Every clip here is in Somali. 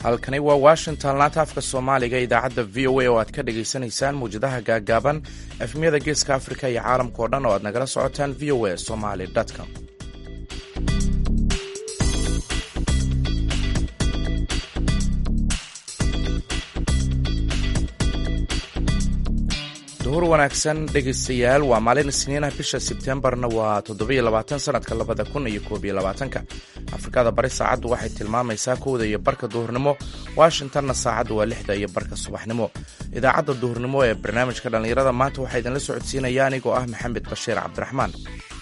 halkani waa washington laanta afka soomaaliga idaacadda v o a oo aad ka dhagaysanaysaan muwjadaha gaagaaban efmiyada geeska afrika iyo caalamka oo dhan oo aad nagala socotaan v o a somaly com duhur wanaagsan dhegaystayaal waa maalin isniinah bisha sebtembarna waa toddobiyo labaatan sanadka labada kun iyo koob iyo labaatanka afrikada bari saacaddu waxay tilmaamaysaa kowda iyo barka duhurnimo washingtonna saacaddu waa lixda iyo barka subaxnimo idaacadda duhurnimo ee barnaamijka dhallinyarada maanta waxaa idinla socodsiinaya anigoo ah maxamed bashiir cabdiraxmaan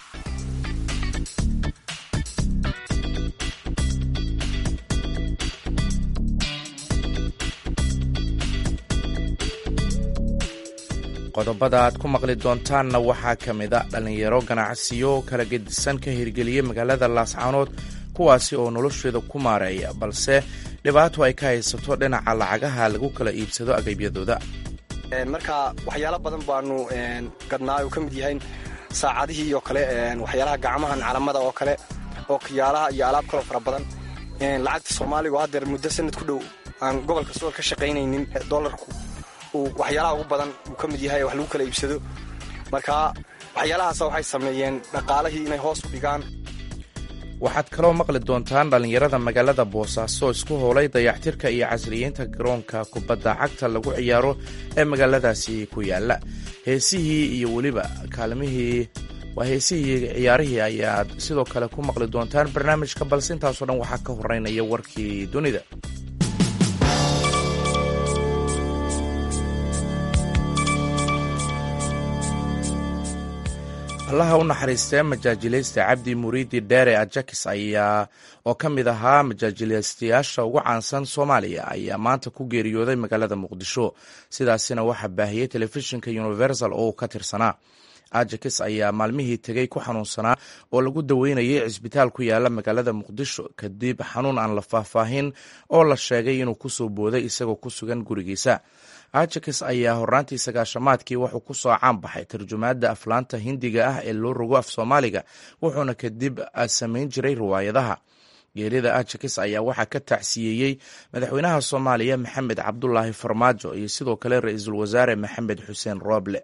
qodobada aad ku maqli doontaanna waxaa ka mid a dhallinyaro ganacsiyo kala gedisan ka hirgeliyey magaalada laascaanood kuwaasi oo nolosheeda ku maareeya balse dhibaato ay ka haysato dhinaca lacagaha lagu kala iibsado agabyadooda marka waxyaalo badan baanu gadnaa uu ka mid yahay saacadihii oo kale waxyaalaha gacmahan calamada oo kale ookiyaalaha iyo alaab kaloo fara badan lacagta soomaaliga oo haddeer muddo sanad ku dhow aan gobolka sool ka shaqaynaynin dolarku waxyaalaha ugu badan uu ka mid yahay wax lagu kala iibsado marka waxyaalahaas waxay sameeyeen dhaqaalihii inay hoos u dhigaan waxaad kaloo maqli doontaan dhallinyarada magaalada boosaaso isku howlay dayactirka iyo casriyeynta garoonka kubadda cagta lagu ciyaaro ee magaaladaasi ku yaala heesihii iyo weliba kaalmihii waa heesihii ciyaarihii ayaad sidoo kale ku maqli doontaan barnaamijka balse intaasoo dhan waxaa ka horeynaya warkii dunida allaha u naxariistee majaajilaysta cabdi muriidi dheere ajakis ayaa oo ka mid ahaa majaajilaystayaasha ugu caansan soomaaliya ayaa maanta ku geeriyooday magaalada muqdisho sidaasina waxaa baahiyey telefishinka universal oo uu ka tirsanaa ajakis ayaa maalmihii tegey ku xanuunsanaa oo lagu daweynayay cisbitaal ku yaala magaalada muqdisho kadib xanuun aan la faahfaahin oo la sheegay inuu kusoo booday isagoo ku sugan gurigiisa ajakis ayaa horaantii sagaashamaadkii wuxuu ku soo caan baxay tarjumaadda aflaanta hindiga ah ee loo rogo af soomaaliga wuxuuna kadib samayn jiray riwaayadaha geerida ajakis ayaa waxaa ka tacsiyeeyey madaxweynaha soomaaliya maxamed cabdulaahi farmaajo iyo sidoo kale ra-iisul wasaare maxamed xuseen rooble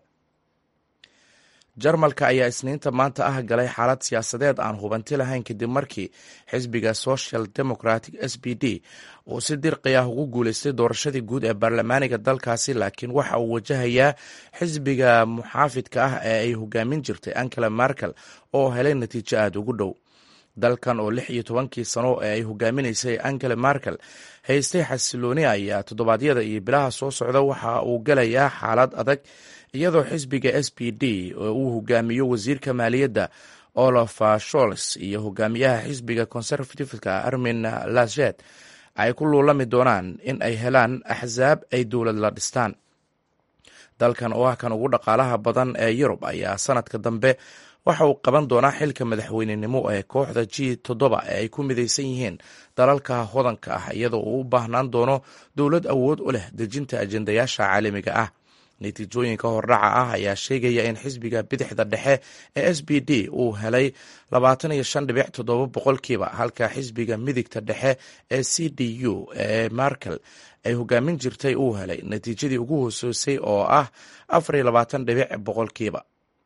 jarmalka ayaa isniinta maanta ah galay xaalad siyaasadeed aan hubanti lahayn kadib markii xisbiga social democratic s b d uu si dirqi ah ugu guuleystay doorashadii guud ee baarlamaaniga dalkaasi laakiin waxa uu wajahayaa xisbiga muxaafidka ah ee ay hogaamin jirtay angela merkel oo helay natiijo aada ugu dhow dalkan oo lix iyo tobankii sano ee ay hogaaminaysay angela merkel haystay xasilooni ayaa toddobaadyada iyo bilaha soo socda waxa uu galayaa xaalad adag iyadoo xisbiga s b d oo uu hogaamiyo wasiirka maaliyadda olaf shols iyo hogaamiyaha xisbiga conservativeka armin laschet ay ku luulami doonaan in ay helaan axsaab ay dowlad la dhistaan dalkan oo ah kan ugu dhaqaalaha badan ee yurub ayaa sanadka dambe waxa uu qaban doonaa xilka madaxweynenimo ee kooxda g toddoba ee ay ku midaysan yihiin dalalka hodanka ah iyadoo uu u baahnaan doono dowlad awood u leh dejinta ajendayaasha caalamiga ah natiijooyinka hordhaca ah ayaa sheegaya in xisbiga bidixda dhexe ee s b d uu helay labaatan iyo shan dhibic toddoba boqolkiiba halka xisbiga midigta dhexe ee c d u ee markel ay hogaamin jirtay uu helay natiijadii ugu hooseysay oo ah afar iyo labaatan dhibic boqolkiiba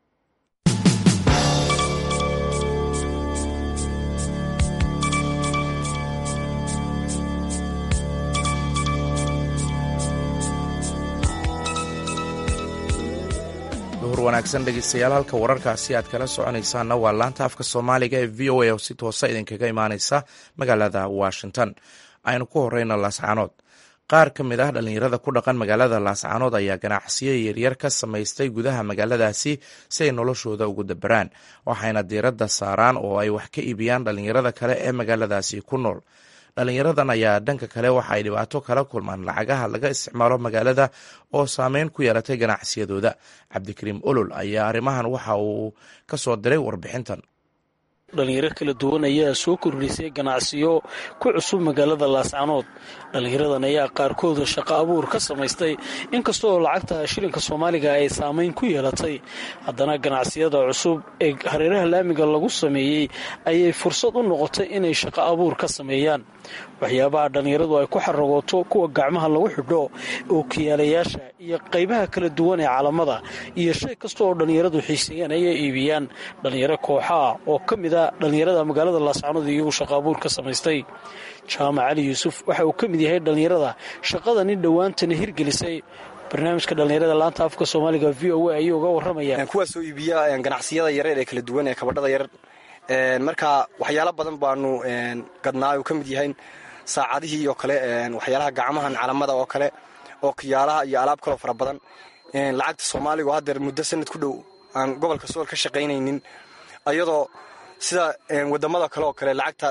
duhur wanaagsan dhegeystayaal halka wararkaasi aad kala soconaysaanna waa laanta afka soomaaliga ee v o a oo si toosa idinkaga imaaneysa magaalada washington aynu ku horeyna laascaanood qaar ka mid ah dhallinyarada ku dhaqan magaalada laascaanood ayaa ganacsiyo yaryar ka samaystay gudaha magaaladaasi si ay noloshooda ugu daberaan waxayna diiradda saaraan oo ay wax ka iibiyaan dhallinyarada kale ee magaaladaasi ku nool dhallinyaradan ayaa dhanka kale waxa ay dhibaato kala kulmaan lacagaha laga isticmaalo magaalada oo saameyn ku yeelatay ganacsiyadooda cabdikariim olol ayaa arrimahan waxa uu ka soo diray warbixintan dhalinyaro kala duwan ayaa soo kordhisay ganacsiyo ku cusub magaalada laascanood dhallinyaradan ayaa qaarkooda shaqo abuur ka samaystay inkasta oo lacagta shilinka soomaaliga ay saamayn ku yeelatay haddana ganacsiyada cusub ee hareeraha laamiga lagu sameeyey ayay fursad u noqotay inay shaqo abuur ka sameeyaan waxyaabaha dhallinyaradu ay ku xaragooto kuwa gacmaha lagu xidho ookiyaalayaasha iyo qaybaha kala duwan ee calamada iyo shay kasta oo dhallinyaradu xiiseeyaan ayay iibiyaan dhallinyaro kooxaa oo ka mid a dhallinyarada magaalada laascanood iyagu shaqaabuur ka samaystay jaamac cali yuusuf waxa uu ka mid yahay dhallinyarada shaqadani dhowaantana hirgelisay barnaamijka dhallinyarada laanta afka soomaaliga v o a ayuu uga warramaya kuwaasoo iibiya ganacsiyada yareer ee kala duwan ee kabadhada yarar marka waxyaalo badan baanu gadnaa uu ka mid yahay saacadihii oo kale waxyaalaha gacmahan calamada oo kale oo kiyaalaha iyo alaab kaloo fara badan lacagta soomaaliga oo haddeer muddo sanad ku dhow aan gobolka sool ka shaqaynaynin ayadoo sida wadamada kale oo kale lacagta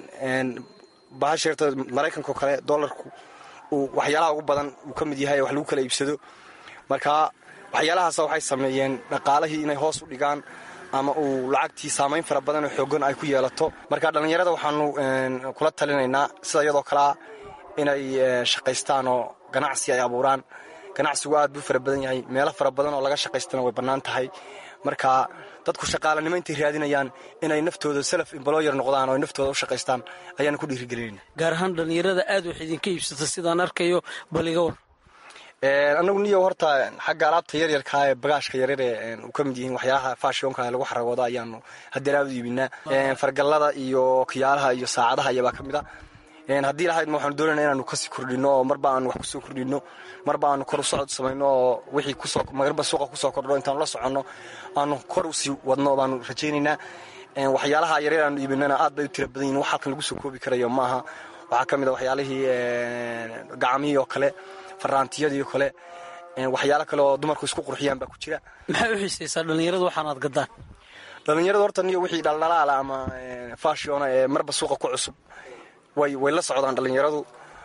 bahasheerta maraykanka oo kale dolarku uu waxyaalaha ugu badan uu ka mid yahay wax lagu kala iibsado marka waxyaalahaas waxay sameeyeen dhaqaalihii inay hoos u dhigaan ama uu lacagtii saamayn fara badan oo xoogan ay ku yeelato marka dhallinyarada waxaanu kula talinaynaa sida iyadoo kalea inay shaqaystaan oo ganacsi ay abuuraan ganacsigu aad buu fara badan yahay meelo fara badan oo laga shaqaystana way bannaan tahay marka dadku shaqaalanimo intay raadinayaan inay naftooda self embloyer noqdaan oo naftooda u shaqaystaan ayaanu ku dhiirigelinayna gaar ahaan dhallinyarada aad wax idinka iibsata sidaan arkayo bal iga war anagu niyo horta xagga alaabta yaryarkaa ee bagaashka yaryar ee u ka mid yihiin waxyaalaha fashionka lagu xaragoodo ayaanu hadeer aad u iibinaa fargallada iyo kiyaalaha iyo saacadaha iyabaa ka mid a haddii lahayd ma waxaanu doonayna inaanu kasii kordhino oo marba aanu wax kusoo kordhino marba aanu kor u socod samayno oo wixii kusoo marba suuqa kusoo kordho intaanu la soconno aanu kor usii wadno baanu rajaynaynaa waxyaalaha yaryar aanu iibinana aad bay u tira badan yihin wax halkan lagu soo koobi karayo maaha waxaa ka mid a waxyaalihii gacmihii oo kale faraantiyadii oo kale waxyaalo kale oo dumarku isku qurxiyaan baa ku jira maxay u xiisaysaa dhallinyaradu waxaanaad gaddaan dhallinyaradu horta niyo wixii dhaldhalaala ama fashiona ee marba suuqa ku cusub way way la socdaan dhallinyaradu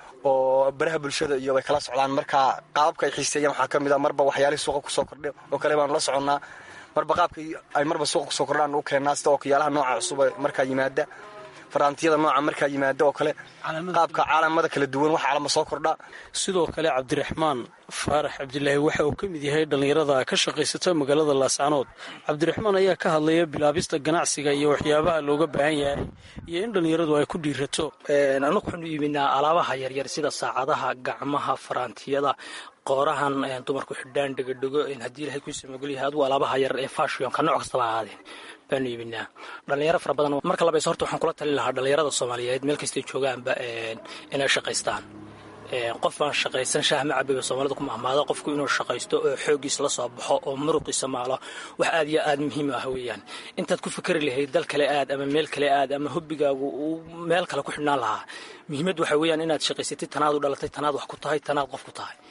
oo baraha bulshada iyo way kala socdaan marka qaababka ay xiiseeyaan waxaa ka mid a marba waxyaalihii suuqa kusoo kordha oo kale baanu la soconnaa marba qaabkii ay marba suuqa kusoo kordhaan u keennaa sida oo kiyaalaha nooca cusub markaa yimaada faraantiyada nooca markaa yimaada oo kale qaabka caalamada kala duwan wax caalama soo kordha sidoo kale cabdiraxmaan faarax cabdilaahi waxa uu ka mid yahay dhallinyarada ka shaqaysata magaalada laascanood cabdiraxmaan ayaa ka hadlaya bilaabista ganacsiga iyo waxyaabaha looga baahan yahay iyo in dhallinyaradu ay ku dhiirato anagu waxaanu iibinaa alaabaha yaryar sida saacadaha gacmaha faraantiyada qoorahan dumarku xidhaan dhegodhego haddii ilahay ku samagolyahay adugu alaabaha yar ee fashionka nooc kastaba ahaadeen baanu iibinaa dhalinyaro fara badan marka labayse horta waxaan kula talin lahaa dhallinyarada soomaaliyeed meel kastay joogaanba inay shaqaystaan qof aan shaqaysan shaah ma cabiba soomaalida ku mahmaada qofku inuu shaqaysto oo xooggiis la soo baxo oo muruqiisa maalo wax aad iyo aad muhiim ah weeyaan intaad ku fikri lahayd dal kale aad ama meel kale aad ama hobbigaagu uu meel kale ku xidhnaan lahaa muhiimad waxa weeyaan inaad shaqaysatid tanaad u dhalatay tanaad wax ku tahay tanaad qof ku tahay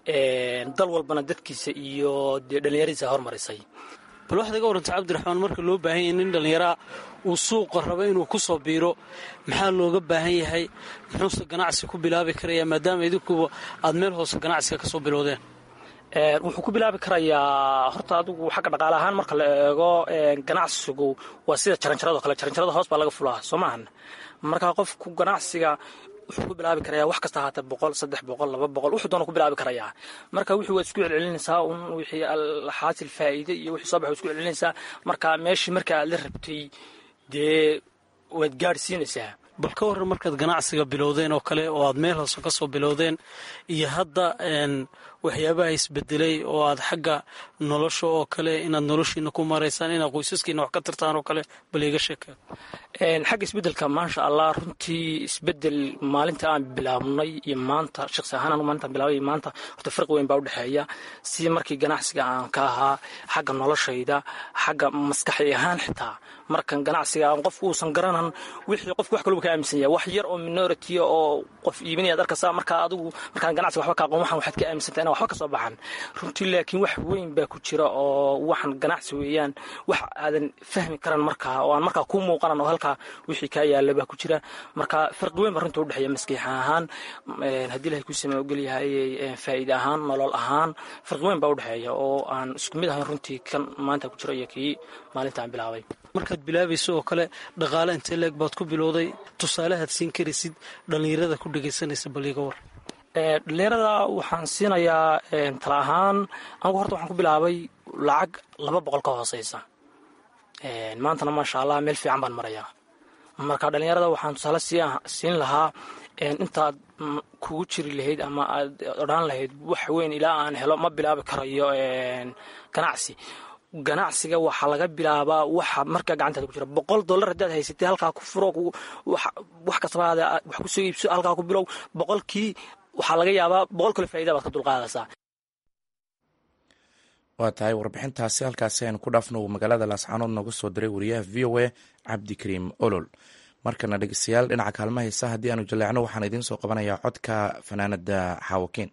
dal walbana dadkiisa iyo dee dhallinyaradiisa hormarisay bal waxaad iga warantay cabdiraxmaan marka loo baahan yahay nin dhallinyaraa uu suuqa rabo inuu ku soo biiro maxaa looga baahan yahay muxuuse ganacsi ku bilaabi karayaa maadaama idinkuba aad meel hoose ganacsiga ka soo bilowdeen wuxuu ku bilaabi karayaa horta adigu xagga dhaqaale ahaan marka la eego ganacsigu waa sida jaranjarado kale jaranjarada hoos baa laga fulaa soo maahan marka qofku ganacsiga wuxuu ku bilaabi karayaa wax kasta ahaatee boqol saddex boqol laba boqol wuxuu doona ku bilaabi karayaa marka wixii waad isku celcelinaysaa un wixii xaasil faa'iide iyo wixii soo baxa waad isku celcelinaysaa marka meeshii marka aad la rabtay dee waad gaadhsiinaysaa bal ka warran markaad ganacsiga bilowdeen oo kale oo aad meel hoose ka soo bilowdeen iyo hadda waxyaabaha isbedelay oo aad xagga nolosha oo kale inaad noloshiina ku maraysaan inaad qoysaskiina wax ka tirtaan oo kale bal iga sheekeen xagga isbedelka maasha allah runtii isbedel maalinta aan bilaabnay iyo maanta shaqsi ahaan anu maalintaan bilaabay iyo maanta horta farqi weyn baa u dhexeeya si markii ganacsiga aan ka ahaa xagga noloshayda xagga maskaxi ahaan xitaa markan ganacsiga aan qofku uusan garanan wixii qofku wax kaluba ka aaminsan yahay wax yar oo minority oo qof iibinaya ad arkaysa markaa adigu markaan ganacsiga waxba ka aqoon waxan waxaad ka aaminsantaa inaan waxba ka soo baxan runtii laakiin wax weyn baa ku jira oo waxan ganacsi weeyaan wax aadan fahmi karan markaa oo aan markaa kuu muuqanan oo halkaa wixii kaa yaala baa ku jira marka farqi weyn baa runta udhexeeya maskiix ahaan haddii ilahay kuu sama ogolyahay faa'iide ahaan nolol ahaan farqi weyn baa udhexeeya oo aan isku mid ahayn runtii kan maanta ku jira iyo kii maalintaan bilaabay markaad bilaabayso oo kale dhaqaale intee leeg baad ku bilowday tusaalehaad siin karaysid dhallinyarada ku dhegaysanaysa baliiga war dhalinyarada waxaan siinayaa tala ahaan anigu horta waxaan ku bilaabay lacag laba boqol ka hooseysa maantana maasha allah meel fiican baan marayaa marka dhalinyarada waxaan tusaale siin lahaa intaad kugu jiri lahayd ama aad odhaan lahayd wax weyn ilaa aan helo ma bilaabi karayo ganacsi ganacsiga waxaa laga bilaabaa waxa markaa gacantaada ku jira boqol dollar haddaad haysatay halkaa ku furo wax kastaba wax kusoo iibso halkaa ku bilow boqolkii waxaa laga yaabaa boqol kale faa'ida baad ka dulqaadaysaa waa tahay warbixintaasi halkaasi aynu ku dhaafno uu magaalada laascaanood nooga soo diray wariyaha v o a cabdikariim olol markana dhegeystayaal dhinaca kaalma haysa haddii aanu jaleecno waxaan idiin soo qabanayaa codka fanaanada xaawakiin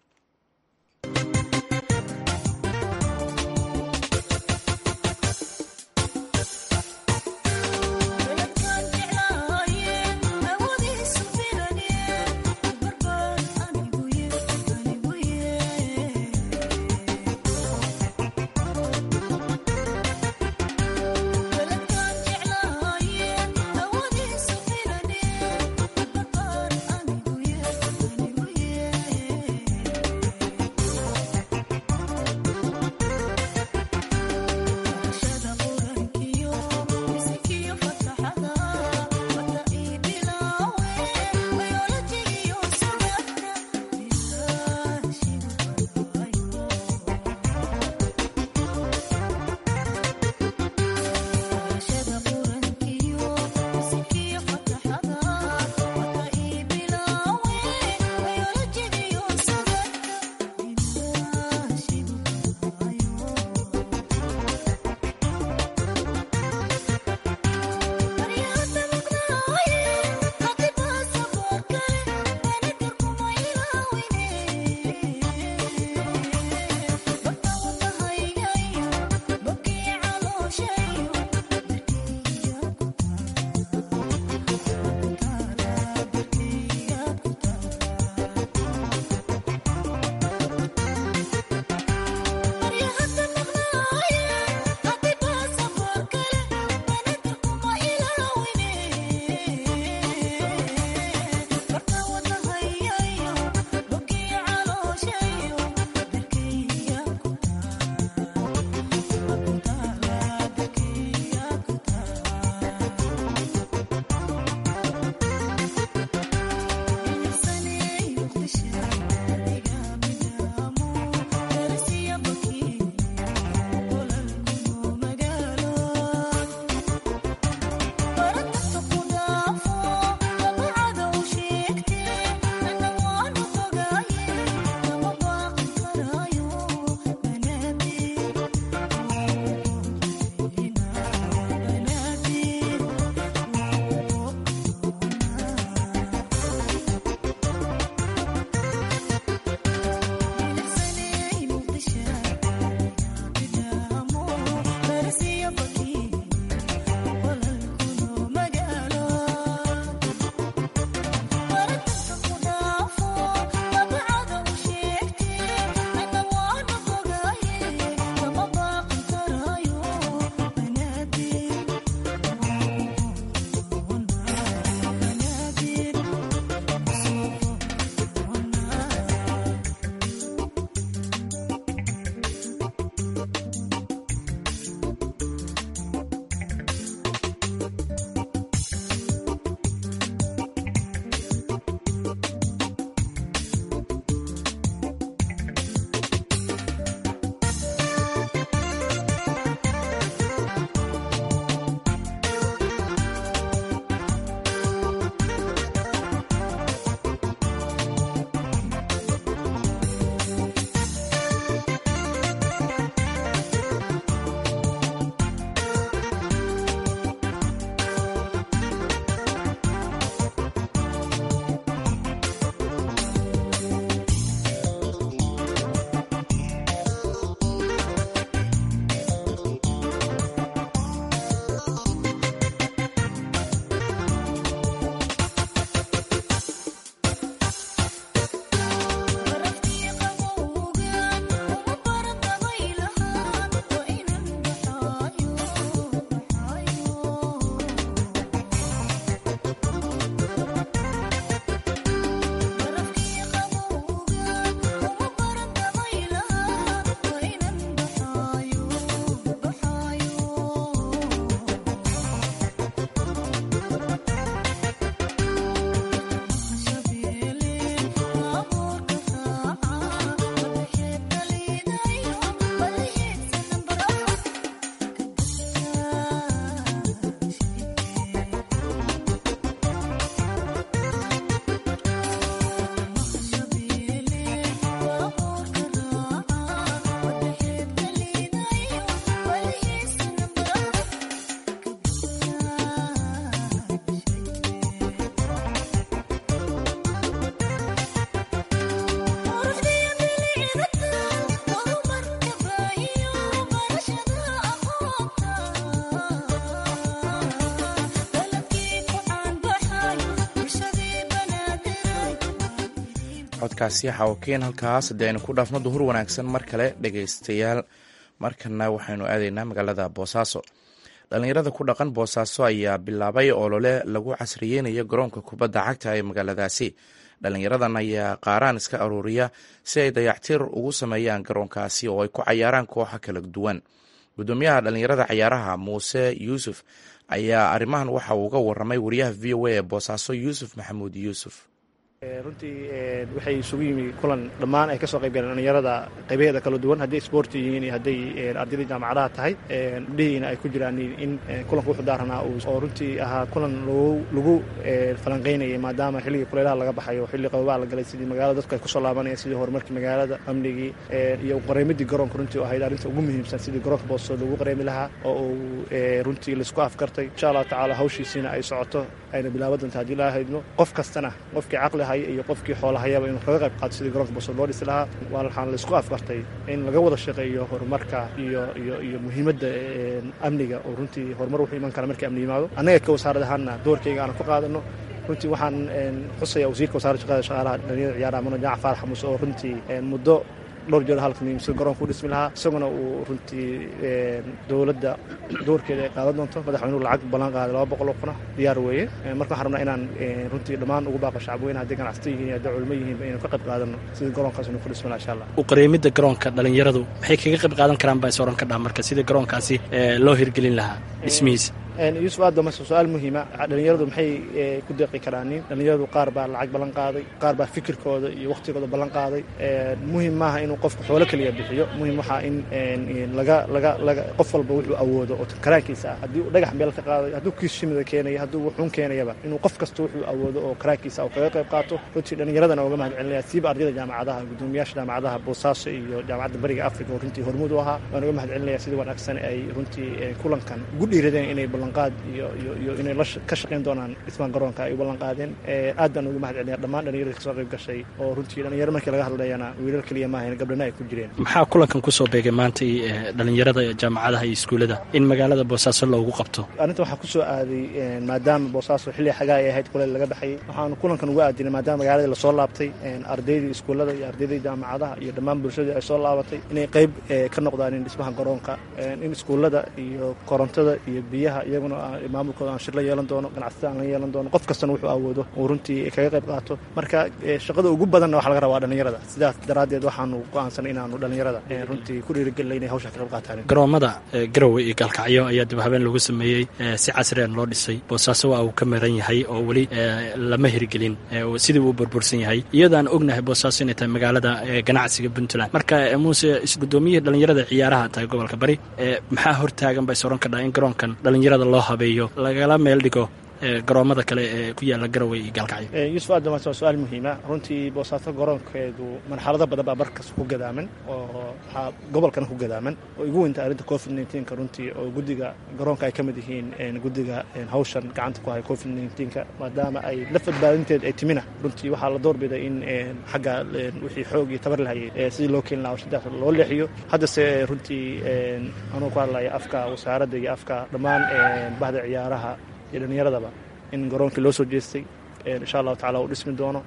codkaasi xawakeen halkaas haddii aynu ku dhaafno duhur wanaagsan mar kale dhegaystayaal markana waxaynu aadaynaa magaalada boosaaso dhallinyarada ku dhaqan boosaaso ayaa bilaabay olole lagu casriyeynayo garoonka kubadda cagta ee magaaladaasi dhallinyaradan ayaa qaaraan iska aruuriya si ay dayactir ugu sameeyaan garoonkaasi oo ay ku cayaaraan kooxa kala duwan gudoomiyaha dhallinyarada cayaaraha muuse yuusuf ayaa arrimahan waxa uu uga waramay wariyaha v o a ee boosaaso yuusuf maxamuud yuusuf runtii waxay isugu yimi kulan dhammaan ay ka soo qayb galeen dhallinyarada qaybaheeda kala duwan hadday isboorti yihiin iyo hadday ardayda jaamacadaha tahay gabdhihiina ay ku jiraan in kulanka wuxuu daaranaa oo runtii ahaa kulan lagu falanqaynayay maadaama xilligii kulaylaha laga baxayo xilli qababaha la galay sidii magaalada dadku ay kusoo laabanayeen sidii horumarkii magaalada amnigii iyo qareemidii garoonka runtii ahayd arrinta ugu muhiimsan sidii garoonka booso lagu qareemi lahaa oo uu runtii laisku afkartay insha allahu tacaala hawshiisiina ay socoto ayna bilaaba doonta haddii la haydno qof kastana qofkii caqli haya iyo qofkii xoolahayaba inuu kaga qayb qaato sidii garoonka booso loo dhisi lahaa waa waxaan laisku afkartay in laga wada shaqeeyo horumarka iyo iyo iyo muhiimadda amniga oo runtii horumar wuxuu iman kara markii amni yimaado annaga ka wasaarad ahaanna doorkayga aan ku qaadano runtii waxaan xusaya wasiirka wasaaradda shaqada shaqaalaha dhalinyarada ciyaaraha mudane jamac faarax xamuuse oo runtii muddo dhowr jeer halkan sida garoonka u dhismi lahaa isaguna uu runtii dowladda doorkeeda ay qaadan doonto madaxweynuhu lacag ballan qaaday laba boqol oo kuna diyaar weeye marka waxaan rabnaa inaan runtii dhammaan ugu baaqo shacabweyne hadday ganacsato yihiin hadday culmo yihiinba inaynu ka qayb qaadano sidii garoonkaas inuu ku dhismi laha insha allah u qareemidda garoonka dhalinyaradu maxay kaga qayb qaadan karaan baa is oran kadhaa marka sidii garoonkaasi loo hirgelin lahaa dhismihiisa yuusuf aad bama su-aal muhiima dhalinyaradu maxay ku deeqi karaanin dhalinyaradu qaar baa lacag ballan qaaday qaar baa fikirkooda iyo wakhtigooda ballan qaaday muhim maaha inuu qofku xoolo keliya bixiyo muhim waxaa in laga laga laga qof walba wuxuu awoodo oo karaankiisa ah haddii uu dhagax meel ka qaaday hadduu kiis shimida keenaya hadduu wuxuun keenayaba inuu qof kasta wuxuu awoodo oo karaankiisa uu kaga qayb qaato runtii dhallinyaradana uga mahad celinaya siiba ardayda jaamacadaha gudoomiyaasha jaamacadaha boosaaso iyo jaamacadda bariga africa oo runtii hormuud u ahaa waan uga mahad celinaya sida wanaagsan ay runtii kulankan ugu dhiiradeen inay ballanqaad iyo iyo iyo inay ka shaqayn doonaan dhismaan garoonka ay u ballan qaadeen aad baan uga mahad celinaya dhammaan dhalinyarada kasoo qayb gashay oo runtii dhalinyaro markii laga hadlayana wiilal keliya maahayn gabdhana ay ku jireen maxaa kulankan kusoo beegay maanta dhalinyarada jaamacadaha iyo iskuullada in magaalada boosaaso loogu qabto arrinta waxaa kusoo aaday maadaama boosaaso xilli xagaa ay ahayd kuleel laga baxayay waxaanu kulankan uga aadinay maadaama magaaladii lasoo laabtay ardaydii iskuullada iyo ardaydii jaamacadaha iyo dhammaan bulshadii ay soo laabatay inay qayb ka noqdaan in dhismaha garoonka in iskuullada iyo korontada iyo biyaha iyaguna maamulkooda aan shir la yeelan doono ganacsatada aan la yeelan doono qof kastana wuxuu awoodo uu runtii kaga qayb qaato marka shaqada ugu badanna waxa laga rabaa dhalinyarada sidaas daraaddeed waxaanu go'aansanay inaanu dhalinyarada runtii ku dhiirigelina inay hawsha ka qayb qaataan garoomada garowe iyo gaalkacyo ayaa dib habeen lagu sameeyey si casrian loo dhisay boosaaso waa uu ka maran yahay oo weli lama hirgelin sidii uu burbursan yahay iyadaan ognahay boosaaso inay tahay magaalada ganacsiga puntland marka muuse isgudoomiyihii dhalinyarada ciyaaraha tahay gobolka bari maxaa hortaagan ba is oran kadhaa in garoonkan dhalinyarada loo habeeyo lagala meel dhigo garoomada kale ee ku yaala garowe iyo gaalkacyo yuusuf aad waa su-aal muhiima runtii boosaaso garoonkeedu marxalado badan baa markas ku gadaaman oo waxaa gobolkana ku gadaaman oo igu weynta arrinta covid nneteen-ka runtii oo guddiga garoonka ay ka mid yihiin guddiga hawshan gacanta ku haya covid nneteen-ka maadaama ay la fadbaadinteed ay timina runtii waxaa la doorbiday in xagga wixii xoog iyo tabar lahayay sidii loo keeni laha hawshadaas loo leexiyo haddase runtii anuu ku hadlaya afka wasaaradda iyo afka dhammaan bahda ciyaaraha iyo dhallinyaradaba in garoonkii loo soo jeestay insha allahu tacala uu dhismi doono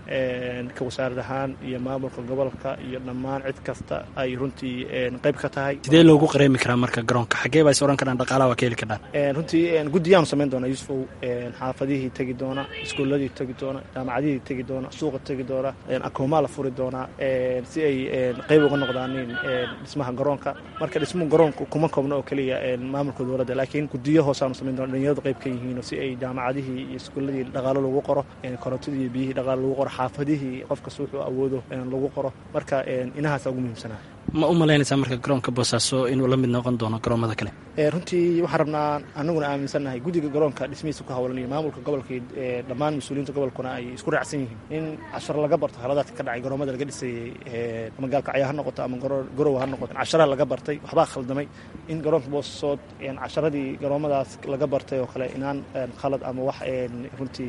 ka wasaarad ahaan iyo maamulka gobolka iyo dhammaan cid kasta ay runtii qayb ka tahay sidee loogu qareemi karaa marka garoonka xaggee baa is oran karaan dhaqaalaha waa ka heli karaan runtii guddiyaanu samayn doona yuusufow xaafadihii tegi doona iskuuladii tegi doona jaamacadihii tegi doona suuqa tegi doona akoomaa la furi doonaa si ay qayb uga noqdaanin dhismaha garoonka marka dhismuhu garoonka kuma koobno oo keliya maamulka dowladda laakiin guddiyo hoosaanu samayn doona dhalinyaradu qayb ka yihiin si ay jaamacadihii iyo iskuuladii dhaqaalo lagu qoro korontadii iyo biyihii dhaqaalo lagu qoro xaafadihii qofkas wuxuu awoodo lagu qoro marka inahaasa ugu muhiimsanaa ma u malaynaysaa marka garoonka boosaaso inuu la mid noqon doono garoomada kale runtii waxaan rabnaa anaguna aaminsannahay guddiga garoonka dhismihiisa ku hawlan iyo maamulka gobolka dhammaan mas-uuliyiinta gobolkuna ay isku raacsan yihiin in casharo laga barto haladaadka ka dhacay garoomada laga dhisayey ama gaalkacya ha noqoto ama garowa ha noqoto casharaha laga bartay waxbaa khaldamay in garoonka boosasood casharadii garoomadaas laga bartay oo kale inaan khalad ama wax runtii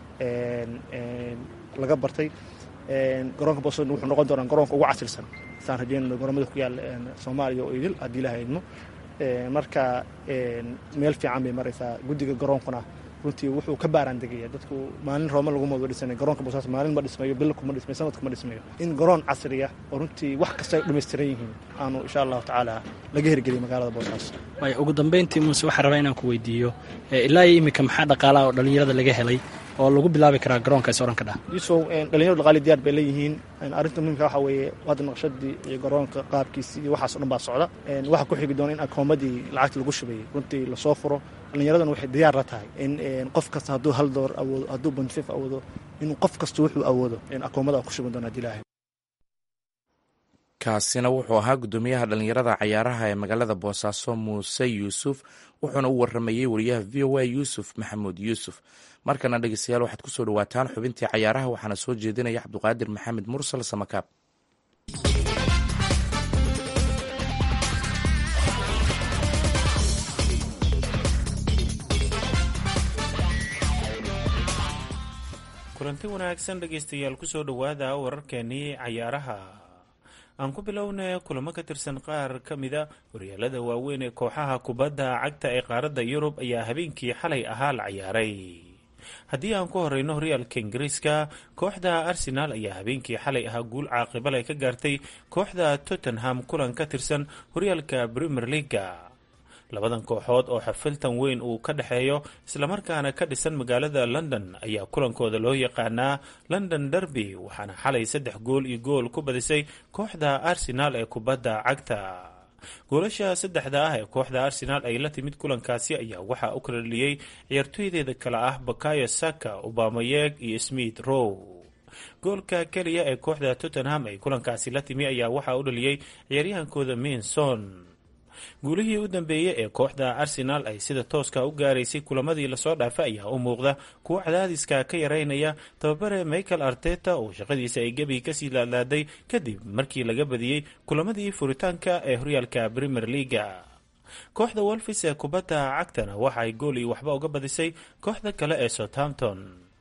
laga bartay garoonka boosasood wuxuu noqon doonaa garoonka ugu casirsan saan rajeynayno garoomada ku yaal soomaaliya oo idil haddii la haydmo marka meel fiican bay maraysaa guddiga garoonkuna runtii wuxuu ka baaraan degaya dadku maalin rooma laguma wada dhisanayo garoonka boosaaso maalin ma dhismayo bil kuma dhismayo sanad kuma dhismayo in garoon casriya oo runtii wax kasta ay dhammaystiran yihiin aanu insha allahu tacaala laga hirgeliyo magaalada boosaaso waay ugu dambeyntii muuse waxaa rabaa inaan ku weydiiyo ilaa iyo iminka maxaa dhaqaalaha oo dhallinyarada laga helay oo lagu bilaabi karaa garoonka is oran ka dhah yusow dhalinyaro dhaqaali diyaar bay leeyihiin arrinta muhimka waxa weeye hadda naqshadii iyo garoonka qaabkiisii iyo waxaas o dhan baa socda waxa ku xigi doona in akoomadii lacagta lagu shubayay runtii lasoo furo dhallinyaradana waxay diyaar la tahay in qof kasta hadduu hal door awoodo hadduu bonfif awoodo inuu qof kasta wuxuu awoodo akoomada ku shuban doona hadii ilaahay kaasina wuxuu ahaa guddoomiyaha dhallinyarada cayaaraha ee magaalada boosaaso muuse yuusuf wuxuuna u waramayey wariyaha v o a yuusuf maxamuud yuusuf markana dhegeystayaal waxaad kusoo dhawaataan xubintii cayaaraha waxaana soo jeedinaya cabduqaadir maxamed mursal samakaab kulanti wanaagsan dhegaystayaal kusoo dhowaada wararkeenii cayaaraha aan ku bilowna kulamo ka tirsan qaar ka mida horyaalada waaweyn ee kooxaha kubadda cagta ee qaaradda yurub ayaa habeenkii xalay ahaa la cayaaray haddii aan ku horeyno horyaalka ingiriiska kooxda arsenaal ayaa habeenkii xalay ahaa guul caaqibal ay ka gaartay kooxda tottenham kulan ka tirsan horyaalka premier leaga labadan kooxood oo xafiltan weyn uu ka dhexeeyo islamarkaana ka dhisan magaalada london ayaa kulankooda loo yaqaanaa london derby waxaana xalay saddex gool iyo gool ku badisay kooxda arsenaal ee kubadda cagta goolasha saddexda ah ee kooxda arsenaal ay la timid kulankaasi ayaa waxaa u kala dhaliyey ciyaartooydeeda kale ah bakayo saka obamayeg iyo smith row goolka keliya ee kooxda tottenham ay kulankaasi la timi ayaa waxaa u dhaliyey ciyaaryahankooda minson guulihii u dambeeyey ee kooxda arsenaal ay sida tooska u gaaraysay kulamadii lasoo dhaafay ayaa u muuqda kuwo cadaadiska ka yareynaya tababare michael arteta oo shaqadiisa ay gebi kasii laadlaaday kadib markii laga badiyey kulamadii furitaanka ee horyaalka premier leaga kooxda wolfis ee kubadda cagtana waxa ay gool iyo waxba uga badisay kooxda kale ee southampton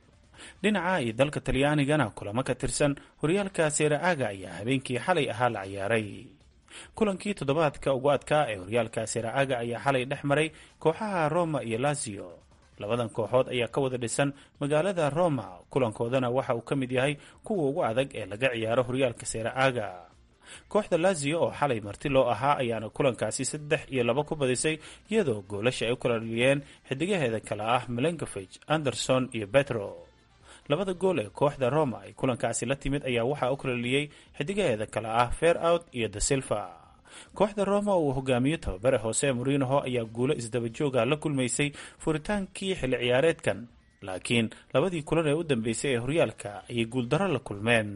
dhinaca iyo dalka talyaanigana kulamo ka tirsan horyaalka seera-aaga ayaa habeenkii xalay ahaa la ciyaaray kulankii toddobaadka ugu adkaa ee horyaalka seera-aaga ayaa xalay dhex maray kooxaha roma iyo lazio labadan kooxood ayaa ka wada dhisan magaalada roma kulankoodana waxa uu ka mid yahay kuwa ugu adag ee laga ciyaaro horyaalka seera-aaga kooxda lazio oo xalay marti loo ahaa ayaana kulankaasi saddex iyo laba ku badisay iyadoo goolasha ay u kala dhaliyeen xidigaheeda kale ah melenkovig anderson iyo betro labada gool ee kooxda roma ay kulankaasi la timid ayaa waxaa u kala dhaliyey xidigaheeda kale ah fair out iyo da silva kooxda roma oo uu hogaamiyo tababare hoose morinoho ayaa guulo isdabajooga la kulmaysay furitaankii xilli ciyaareedkan laakiin labadii kulan ee u dambeysay ee horyaalka ayay guuldarro la kulmeen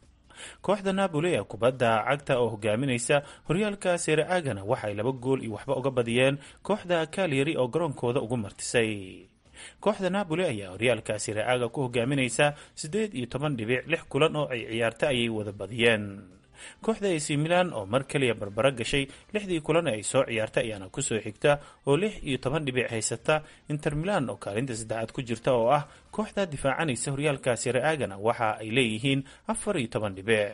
kooxda napoli ee kubadda cagta oo hogaaminaysa horyaalka seera-aagana waxay laba gool iyo waxba uga badiyeen kooxda kalyari oo garoonkooda ugu martisay kooxda napoli ayaa horyaalka seera-aaga ku hogaaminaysa siddeed iyo toban dhibic lix kulan oo ay ciyaarta ayay wada badiyeen kooxda ac milan oo mar kaliya barbaro gashay lixdii kulan ee ay soo ciyaarta ayaana kusoo xigta oo lix iyo toban dhibic haysata inter milan oo kaalinta saddexaad ku jirta oo ah kooxda difaacanaysa horyaalka seera-aagana waxa ay leeyihiin afar iyo toban dhibic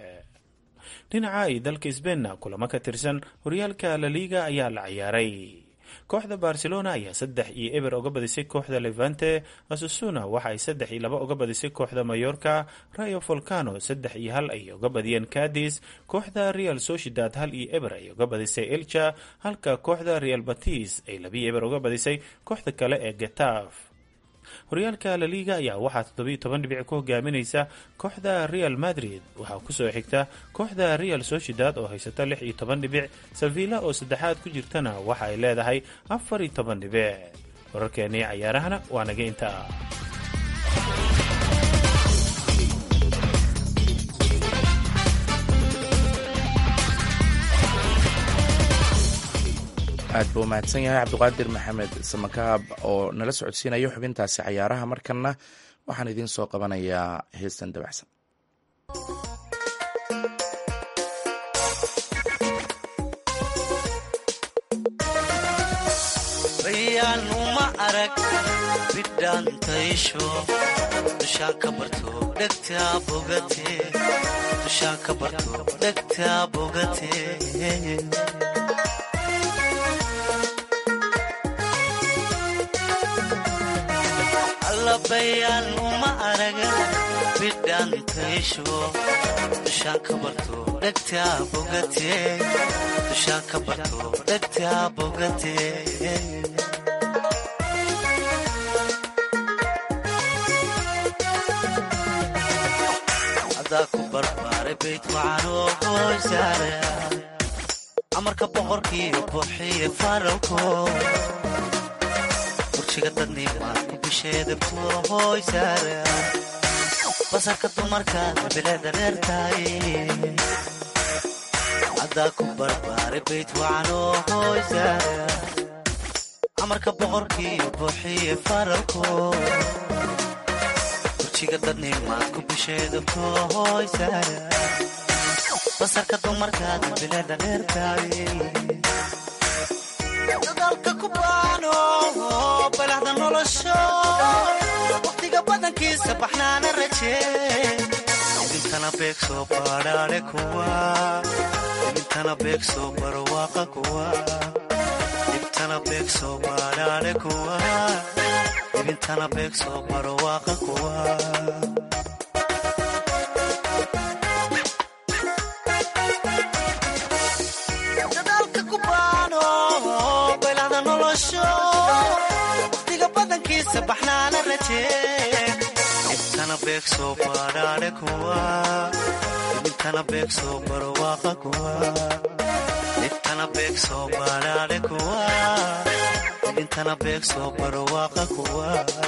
dhinaca iyo dalka sbeinna kulamo ka tirsan horyaalka laliga ayaa la ciyaaray kooxda barcelona ayaa saddex iyo eber uga badisay kooxda levante asusuna waxa ay saddex iyo laba uga badisay kooxda mayorka rayo volcano saddex iyo hal ay uga badiyeen cadis kooxda real sociedad hal iyo eber ay uga badisay elcha halka kooxda real batis ay labiyo eber uga badisay kooxda kale ee getaf horyaalka laliga ayaa waxaa toddobiyo toban dhibic ku hogaaminaysa kooxda real madrid waxaa kusoo xigta kooxda real sociedad oo haysata lix iyo toban dhibic savilla oo saddexaad ku jirtana waxa ay leedahay afar iyo toban dhibic wararkeenii cayaarahana waa naga intaa aad buu mahadsan yahay cabdiqaadir maxamed samakaab oo nala socodsiinayo xubintaasi cayaaraha markanna waxaan idiin soo qabanayaa heestan dabacsan bayaanuma arag bidhaantaysho dushaan ka barto dhegtaa bogate dushaan ka barto dhegtaa bogate dayaal uma araga bidhaantaysho dushaan ka barto dhegtaa bogate dushaan ka barto dhegtaa bogate adaa ku barbaaray bayd wacanoo hooysaare amarka boqorkiiyo buuxiye faralko burjiga dadnimaad ku bisheedabtuo hooysaare basarka dumarkaada bileeda dheertaay adaa ku barbaaray bayd wacanoo hooysaare amarka boqorkiiyo buuxiye faralko burjiga dadnimaad ku bisheedabtuo hooysaare basarka dumarkaada bileeda dheertaay dadaalka ku baano balaxda nolosho waqtiga badankiisa baxnaana rajee idintana beeg soo baadhaale kuwa idintana beeg soo barwaaqa kuwa ibtana beeg soo baadhaale kuwa ibintana beeg soo barwaaqa kuwa dadaalka ku baano balaxda nolosho waqtiga badankiisa baxnaana rajee ibtana beeg soo baadhaale kuwa ibintana beeg soo barwaaqa kuwa ibtana beeg soo baadhaale kuwa ibintana beeg soo barwaaqa kuwa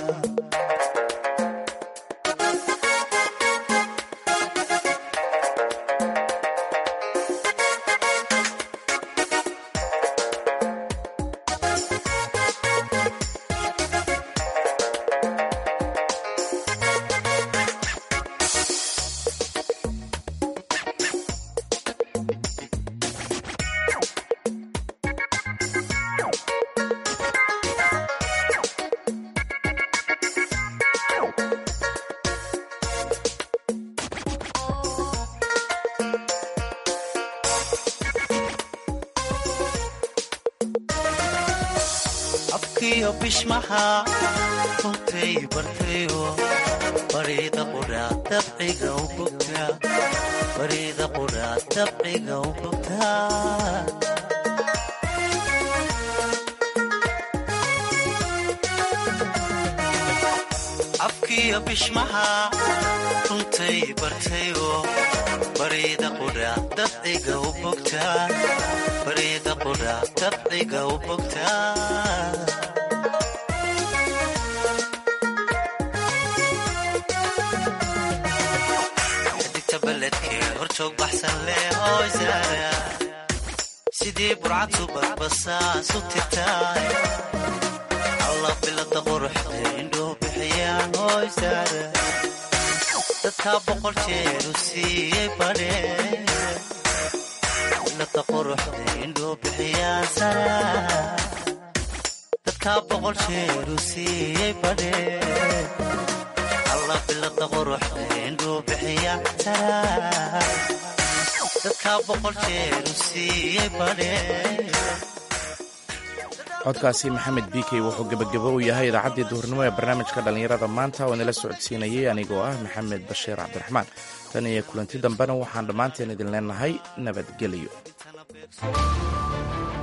afkiyo bishmaxa runtay bartayo bariida qudhaa dabciga u bogtaa bariida qudhaa dabciga u bogtaa afkiyo bishmaxa runtay bartayo bariida qudhaa dabciga u bogtaa bariida qudhaa dabciga u bogtaa xidigta beledkee horjoog baxsan leh hooysaara sidii burcad subadbasaasu tirtaay alla bilada quruxda indhoo bixiyaan hooysaara dadkaa boqol jeeru siiyey badhee bilada quruxda indhoo bixiyaan sara dadkaa boqol jeeru siiyey badhee alla bilada quruxda indhuu bixiya sara dadkaa boqol jeeru siiyey badhee codkaasi maxamed bikey wuxuu gebagabo u yahay idaacaddii duhurnimo ee barnaamijka dhallinyarada maanta oo inala socodsiinayay anigoo ah maxamed bashiir cabdiraxmaan tan iyo kulanti dambena waxaan dhammaanteen idin leenahay nabadgelyo